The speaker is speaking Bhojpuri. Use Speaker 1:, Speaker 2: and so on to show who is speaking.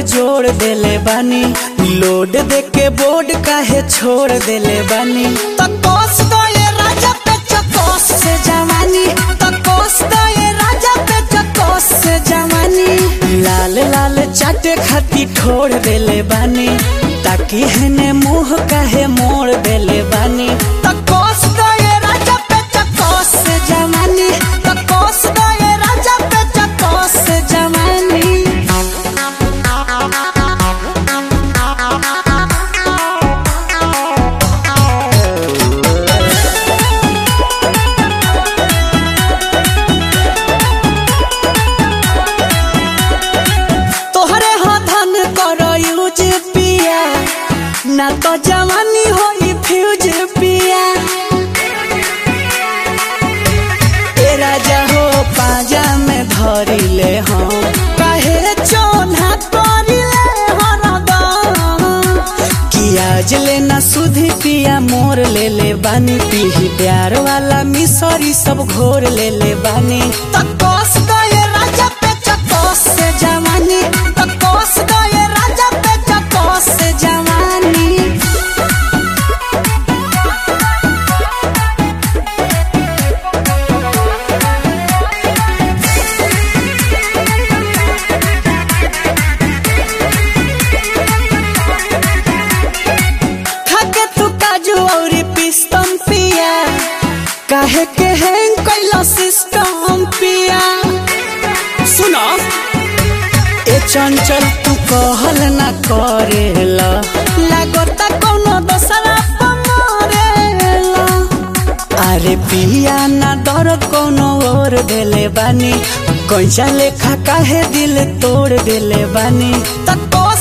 Speaker 1: जोड़ देले बानी लोड दे के बोर्ड काहे छोड़ देले बानी तकोस दो ये राजा पे चकोस से जवानी तकोस दो ये राजा पे चकोस से जवानी लाल लाल चाटे खाती ठोड़ देले बानी ताकि हने मुंह काहे मोड़ देले बानी तकोस दो ये राजा पे चकोस से जवानी तकोस दो ये राजा पे चकोस से जवानी तोहरे हाथन कर यूज पिया ना तो जवानी होई फ्यूज पिया ए राजा हो पाजा में धरिले हम काहे चोना करिले हरदम कियाज लेना सुधी पिया मोर ले ले बानी पीही प्यार वाला मिसरी सब घोर ले ले बानी तकोस गए राजा पे चकोस से जवानी तकोस गए राजा पे चकोस से जवानी खाके तू काजू औरी पिस्तम पिया काहे के हैंग कैला सिस्टम पिया सुनो ए चंचल तू कहल ना करेला लागता कोनो दोसरा पमरेला अरे पिया ना डर कोनो और देले बानी कैसा लेखा काहे दिल तोड़ देले बानी तकोस